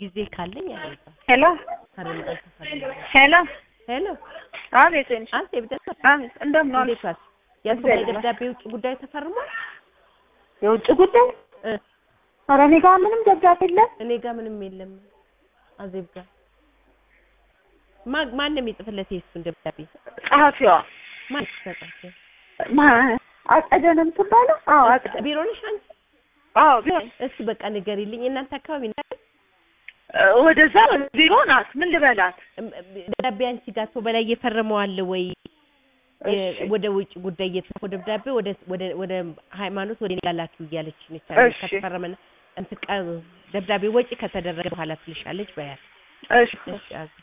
ጊዜ ካለኝ አለዛ ሄሎ ካረም አልተፈለገ ሄሎ ሄሎ አቤት ወይንሽ አንተ ብደስ አቤት እንደምን ዋልሽ? እንዴት ዋልሽ? ያልኩት ደብዳቤ ውጭ ጉዳይ ተፈርሟል የውጭ ጉዳይ እ ኧረ እኔ ጋር ምንም ደብዳቤ የለም። እኔ ጋር ምንም የለም አዜብ ጋር ማ ማን ነው የሚጽፍለት የእሱን ደብዳቤ ጸሐፊዋ ማን ተጻፈ ማ- አጸደ ነው የምትባለው? አዎ አጸደ ቢሮ ነሽ አንቺ አዎ ቢሆን እስኪ በቃ ንገሪልኝ እናንተ አካባቢ ነው አይደል? እ፣ ወደዛ ቢሮ ናት። ምን ልበላት? እም- ደብዳቤ አንቺ ጋር ሰው በላይ እየፈረመው አለ ወይ የ- እሺ ወደ ውጭ ጉዳይ እየተጻፈው ደብዳቤ ወደ ወደ ወደ ሃይማኖት ወደ እኔ ጋር ላኪው እያለች ነች እሺ። ከተፈረመና እንትን ቀ- ደብዳቤ ወጪ ከተደረገ በኋላ ትልሻለች በያት እሺ እሺ አዜብ